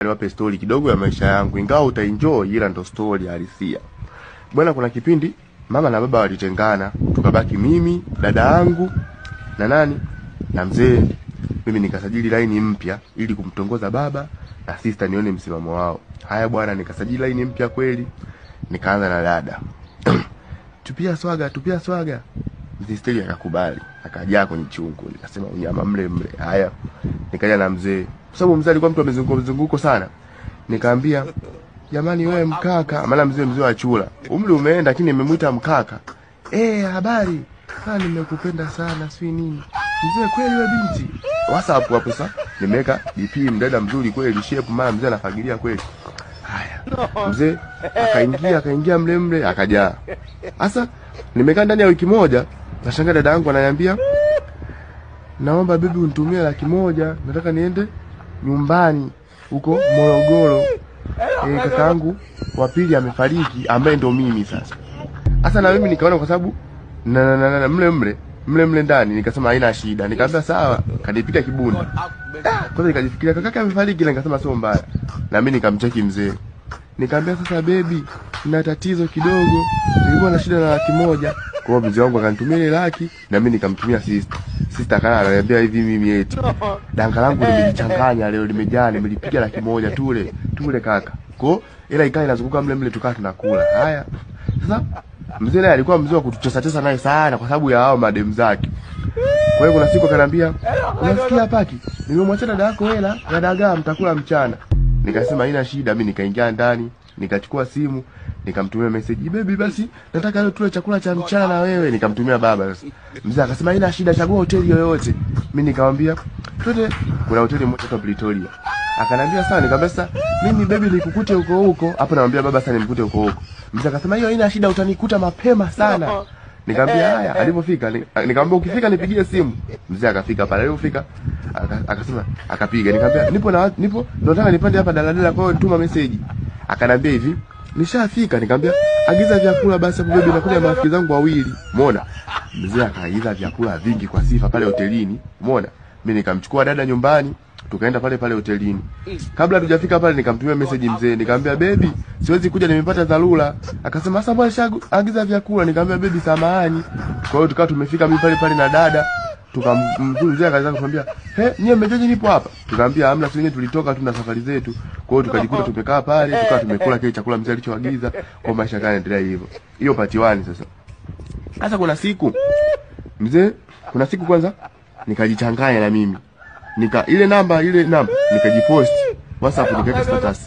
niwape story kidogo ya maisha yangu, ingawa utaenjoy, ila ndo story halisia bwana. Kuna kipindi mama na baba walitengana, tukabaki mimi, dada yangu na nani na mzee. Mimi nikasajili laini mpya ili kumtongoza baba na sister, nione msimamo wao. Haya bwana, nikasajili laini mpya kweli, nikaanza na dada tupia swaga, tupia swaga. Mzee Steli akakubali, akajaa kwenye chungu. Nikasema unyama mle mle. Haya, nikaja na mzee, kwa sababu mzee alikuwa mtu amezunguka mzunguko sana. Nikaambia jamani, wewe mkaka, maana mzee mzee wa chula, umri umeenda, lakini nimemwita mkaka. Eh, habari Ah, nimekupenda sana, si nini mzee, kweli wewe binti. WhatsApp hapo sasa nimeweka DP, mdada mzuri kweli, shape, maana mzee anafagilia kweli. Haya, mzee akaingia akaingia mle mle akajaa. Sasa nimekaa ndani ya wiki moja, nashangaa dada yangu ananiambia naomba bibi unitumie laki moja, nataka niende nyumbani huko Morogoro. E, kakaangu wa pili amefariki ambaye ndo mimi sasa. Sasa na mimi nikaona kwa sababu na, na, na, na, na mle mle mle mle ndani nikasema haina shida, nikamwambia sawa, kanipika kibunda. Ah, Kwanza nikajifikiria kakake amefariki, na nikasema sio mbaya, na mimi nikamcheki mzee Nikamwambia sasa, bebi, na tatizo kidogo, nilikuwa na shida na laki moja. Kwa hiyo mzee wangu akanitumia ile laki na mimi nikamtumia sister. Sister kana ananiambia hivi mimi eti danga langu limejichanganya leo, limejaa, nimelipiga laki moja tule tule kaka. Kwa hiyo ila ikaa inazunguka mle mle, tukaa tunakula. Haya sasa, mzee naye alikuwa mzee wa kutucheza cheza naye sana, kwa sababu ya hao madem zake. Kwa hiyo kuna siku akaniambia, unasikia paki, nimemwachia dada yako hela ya dagaa, mtakula mchana. Nikasema haina shida, mimi nikaingia ndani, nikachukua simu, nikamtumia message, baby, basi nataka leo tule chakula cha mchana na wewe. Nikamtumia baba. Sasa mzee akasema haina shida, chagua hoteli yoyote. Mimi nikamwambia twende, kuna hoteli moja kwa Pretoria. Akanambia sawa, nikamwambia sasa mimi baby nikukute huko huko. Hapo namwambia baba sasa nimkute huko huko. Mzee akasema hiyo haina shida, utanikuta mapema sana. Nikamwambia haya, alipofika ni- nikamwambia ukifika nipigie simu. Mzee akafika pale, alipofika aka- akasema akapiga. Nikamwambia nipo na watu- nipo ndo nataka nipande hapa daladala, kwa hiyo tuma message. Akanambia hivi, nishafika. Nikamwambia agiza vyakula basi hapo baby, nakuja na marafiki zangu wawili. Umeona? Mzee akaagiza vyakula vingi kwa sifa pale hotelini. Umeona? Mimi nikamchukua dada nyumbani tukaenda pale pale hotelini. Kabla hatujafika pale nikamtumia message mzee, nikamwambia baby, siwezi kuja nimepata dharura. Akasema sasa mbona shaagiza vyakula? Nikamwambia baby, samahani. Kwa hiyo tukawa tumefika mimi pale pale na dada tukamzuri mzee akaanza kumwambia, "He, nyie mmejoje nipo hapa?" Tukamwambia hamna, sisi wenyewe tulitoka tu na safari zetu. Kwa hiyo tukajikuta tumekaa pale, tukawa tumekula kile chakula mzee alichoagiza, kwa maisha kana endelea hivyo. Hiyo part 1 sasa. Sasa kuna siku mzee, kuna siku kwanza nikajichanganya na mimi nika ile namba ile namba nikajipost WhatsApp nikaweka status,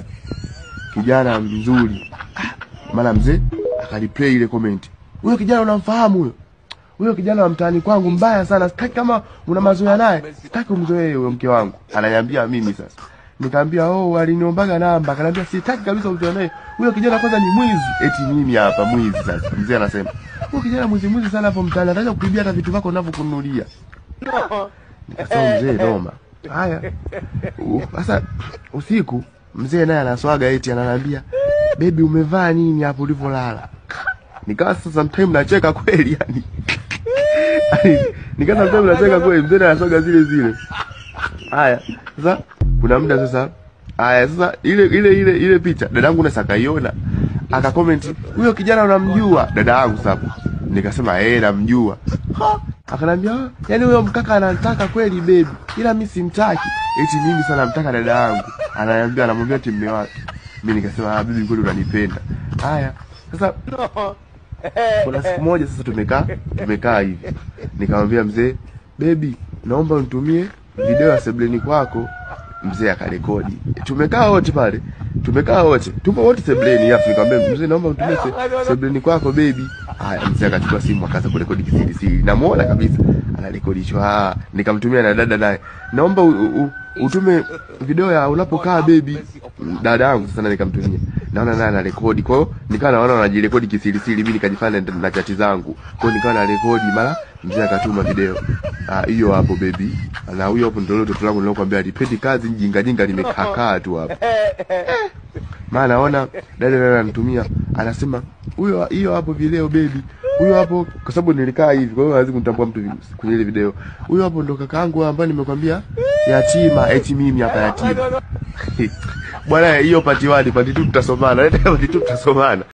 kijana mzuri. Ah, Maana mzee akaliplay ile comment, huyo kijana unamfahamu huyo? Huyo kijana wa mtaani kwangu mbaya sana, sitaki kama una mazoea naye, sitaki umzoee huyo mke wangu. Ananiambia mimi sasa. Nikamwambia oh, aliniombaga namba, akaniambia sitaki kabisa umzoee naye. Huyo kijana kwanza ni mwizi. Eti mimi hapa mwizi sasa. Mzee anasema, huyo kijana mwizi mwizi sana hapo mtaani, anataka kuibia hata vitu vyako unavyokununulia. Nikasema mzee noma. Haya. U- Sasa usiku mzee naye anaswaga eti ananiambia, "Baby umevaa nini hapo ulivyolala?" Nikawa sasa sometime nacheka kweli yani. Yaani, Nikawa sometime nacheka kweli mzee naye anaswaga zile zile. Haya. Sasa kuna muda sasa Aya sasa ile ile ile ile picha dadangu na sakaiona akakomenti huyo kijana unamjua dada yangu sasa nikasema eh namjua Ha, akanambia "Ah, yaani huyo mkaka anataka kweli baby ila mimi simtaki eti mimi sana namtaka dada yangu ananiambia anamwambia eti mume wake mimi nikasema ah bibi kweli unanipenda haya sasa kuna siku moja sasa tumekaa tumekaa hivi nikamwambia mzee baby naomba unitumie video ya sebleni kwako mzee akarekodi tumekaa wote pale tumekaa wote tupo wote sebleni afu nikamwambia mzee naomba unitumie se, sebleni kwako baby haya mzee akachukua simu akaanza kurekodi kisiri siri namuona kabisa anarekodi hicho ah nikamtumia na dada naye naomba u, u, u, utume video ya unapokaa baby dada yangu sasa na nikamtumia naona naye anarekodi kwa hiyo nikawa naona wanajirekodi kisiri siri mimi nikajifanya na- na chati zangu kwa hiyo nikawa na rekodi mara mzee akatuma video ah hiyo hapo baby na huyo hapo ndio mtoto wangu nilokuambia alipendi kazi jinga jinga limekakaa tu hapo maana naona dada dada ananitumia anasema huyo hiyo hapo video baby huyo hapo, kwa sababu nilikaa hivi, kwa hiyo hawezi kunitambua mtu kwenye ile video. Huyo hapo ndo kakaangu ambaye nimekwambia yatima, eti mimi hapa yatima. Bwana, hiyo pati 1 pati 2 tutasomana, leta pati 2 tutasomana.